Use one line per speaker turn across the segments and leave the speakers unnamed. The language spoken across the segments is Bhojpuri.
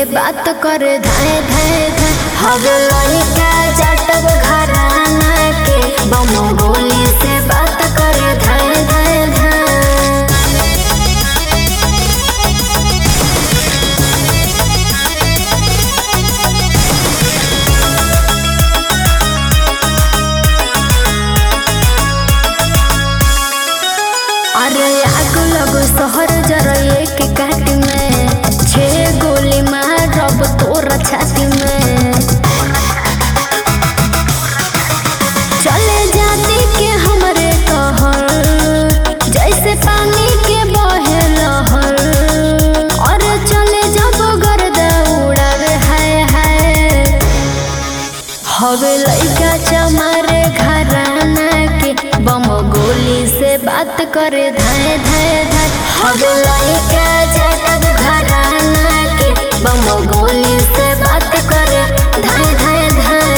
से बात करे धाए धाए धाए हवे लड़का जाटब घराना के बम गोली से बात करे धाए धाए धाए अरे आग लगो शहर जरा एक काट में छह गोली मारब तोरा छाती में चले जाती के हमरे कहर जैसे पानी के बहे लहर और चले जब गर्दा उड़ावे हाय हाय हवे लइका चमारे घराना के बम गोली से बात करे धाए धाए धाए हवे लइका जाटब घराना के बम गोली से बात करे धाए धाए धाए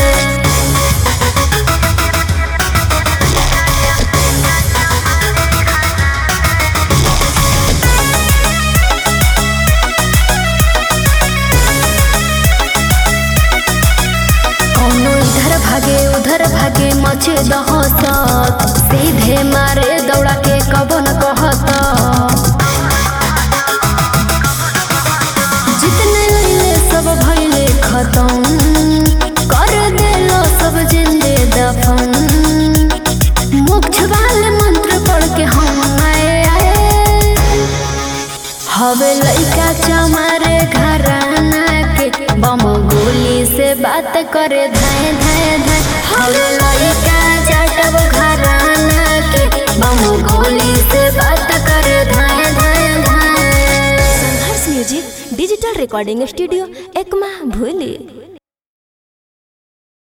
कौनो इधर भागे उधर भागे मचे दहसत सीधे मारे दौड़ा के कबो न कहत जितने लैले सब भैले खत्म कर देलो सब जिंदे दफन मोक्ष वाले मंत्र पढ़ के हम आए आए हवे लइका चमारे घराना के बम गोली से बात करे धाए धाए धाए हवे लइका जाटब घराना के बम गोली से बात करे धाए धाए धाए
Sangharsh music digital recording studio Ekma भूली